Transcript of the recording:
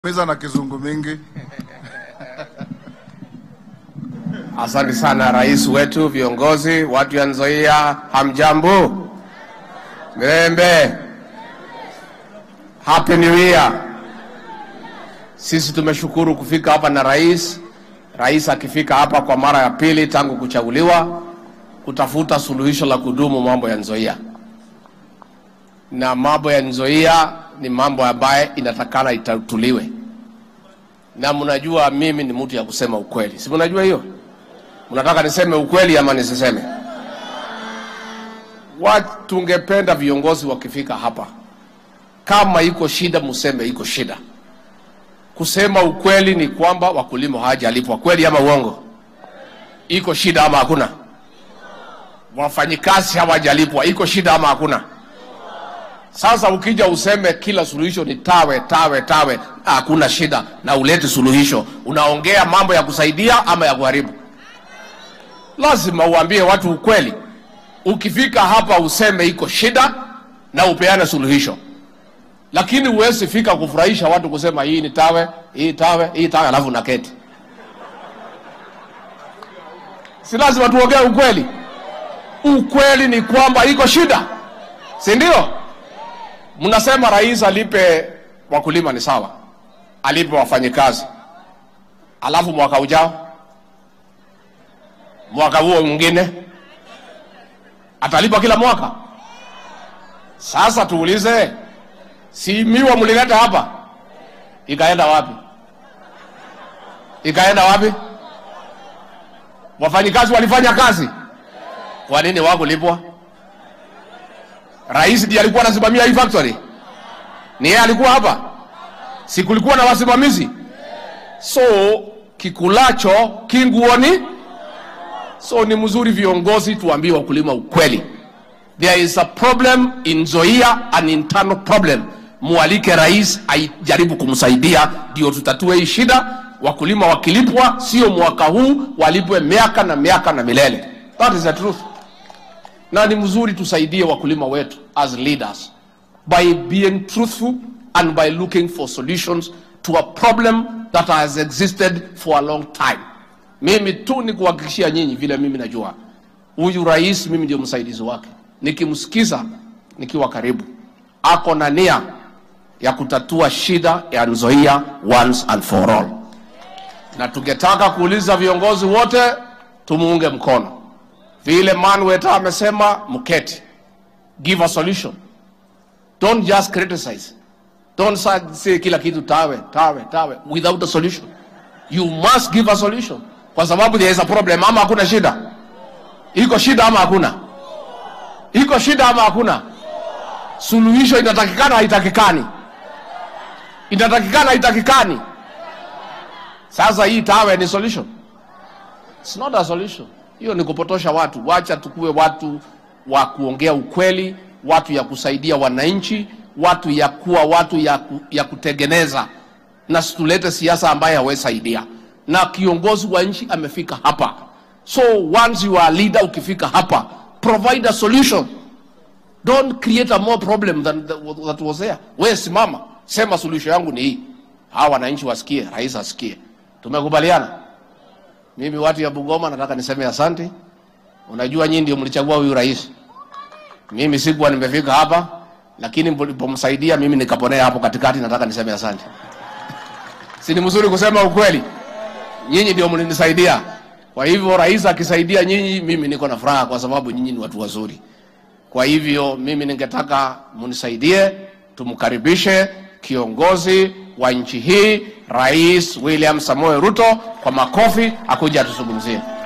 Meza na kizungu mingi. Asante sana rais wetu, viongozi, watu ya Nzoia, hamjambo? Mirembe, happy new year. Sisi tumeshukuru kufika hapa na rais. Rais akifika hapa kwa mara ya pili tangu kuchaguliwa, kutafuta suluhisho la kudumu mambo ya Nzoia, na mambo ya Nzoia ni mambo ambaye inatakana itatuliwe, na mnajua mimi ni mtu ya kusema ukweli, si mnajua hiyo? Mnataka niseme ukweli ama nisiseme? Watu tungependa viongozi wakifika hapa, kama iko shida museme iko shida. Kusema ukweli ni kwamba wakulima hawajalipwa, kweli ama uongo? Iko shida ama hakuna? Wafanyikazi hawajalipwa, iko shida ama hakuna? Sasa ukija useme kila suluhisho ni tawe tawe tawe, hakuna shida, na ulete suluhisho, unaongea mambo ya kusaidia ama ya kuharibu? Lazima uambie watu ukweli. Ukifika hapa useme iko shida na upeane suluhisho, lakini huwezi fika kufurahisha watu kusema hii ni tawe, hii tawe, hii tawe, alafu naketi. Si lazima tuongee ukweli. Ukweli ni kwamba iko shida, si ndio? Mnasema rais alipe wakulima, ni sawa, alipe wafanyikazi, alafu mwaka ujao mwaka huo mwingine atalipa kila mwaka. Sasa tuulize, si miwa mlileta hapa, ikaenda wapi? Ikaenda wapi? Wafanyikazi walifanya kazi, kwa nini wakulipwa? Rais ndiye alikuwa anasimamia hii factory, ni yeye alikuwa hapa, si kulikuwa na wasimamizi? So kikulacho kinguoni So ni mzuri viongozi tuambie wakulima ukweli. There is a problem in Nzoia, an internal problem. Mualike rais ajaribu kumsaidia ndio tutatue hii shida. Wakulima wakilipwa, sio mwaka huu, walipwe miaka na miaka na milele. That is the truth. Na ni mzuri tusaidie wakulima wetu as leaders by being truthful and by looking for solutions to a problem that has existed for a long time. Mimi tu ni kuhakikishia nyinyi vile mimi najua huyu rais, mimi ndio msaidizi wake. Nikimsikiza nikiwa karibu, ako na nia ya kutatua shida ya Nzoia once and for all, na tungetaka kuuliza viongozi wote tumuunge mkono vile Manweta amesema, mketi, give a solution, don't just criticize, don't say kila kitu tawe tawe tawe without a solution. You must give a solution kwa sababu there is a problem. Ama hakuna shida? Iko shida ama hakuna? Iko shida ama hakuna? Suluhisho inatakikana haitakikani? Inatakikana haitakikani? Sasa hii tawe ni solution? It's not a solution. Hiyo ni kupotosha watu. Wacha tukuwe watu wa kuongea ukweli, watu ya kusaidia wananchi, watu ya kuwa watu ya, ku, ya kutengeneza, na situlete siasa ambaye hawesaidia na kiongozi wa nchi amefika hapa. So once you are leader, ukifika hapa provide a solution, don't create a more problem than that was there. Wewe simama, sema solution yangu ni hii, hawa wananchi wasikie, rais asikie. Tumekubaliana. Mimi watu ya Bungoma nataka niseme asante. Unajua nyinyi ndio mlichagua huyu rais, mimi sikuwa nimefika hapa, lakini mlipomsaidia mimi nikaponea hapo katikati. Nataka niseme asante. Si ni mzuri kusema ukweli? nyinyi ndio mlinisaidia. Kwa hivyo rais akisaidia nyinyi, mimi niko na furaha, kwa sababu nyinyi ni watu wazuri. Kwa hivyo mimi ningetaka munisaidie, tumkaribishe kiongozi wa nchi hii, Rais William Samoei Ruto, kwa makofi, akuja atuzungumzie.